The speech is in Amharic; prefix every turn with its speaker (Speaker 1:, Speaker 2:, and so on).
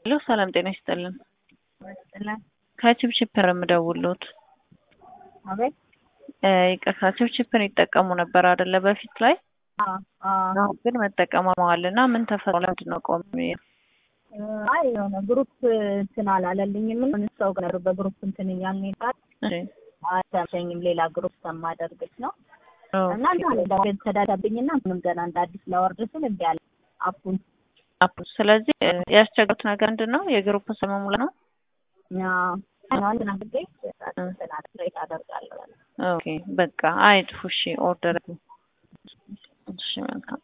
Speaker 1: ሄሎ ሰላም ጤና ይስጥልን።
Speaker 2: ይመስጥልን
Speaker 1: ከችፕችፕር የምደውሉት
Speaker 2: አቤት
Speaker 1: ይቅርታ ችፕችፕን ይጠቀሙ ነበር አይደለ? በፊት ላይ
Speaker 2: አዎ አዎ
Speaker 1: አሁን ግን መጠቀም አቁመዋል እና ምን ተፈጥሮ ለምንድን ነው ቆሜ?
Speaker 2: አይ የሆነ ግሩፕ እንትን አላለልኝም ምን ሰው ጋር በግሩፕ እንትን እያልን ይባል
Speaker 1: እሺ፣
Speaker 2: አልተመቸኝም ሌላ ግሩፕ ከማደርግት ነው እና
Speaker 1: ኦኬ።
Speaker 2: እንዳለ ተዳዳብኝና ምንም ገና እንደ አዲስ ላወርድ ስል እንዲ ያለ አፑን
Speaker 1: አፕ ስለዚህ እ፣ ያስቸገሩት ነገር ምንድን ነው? የግሩፕ ስም መሙላት ነው።
Speaker 2: አንድ ናግዴ እንትን አድሬት አደርጋለሁ
Speaker 1: ኦኬ በቃ አይጥፉ። እሺ ኦርደር እሺ መልካም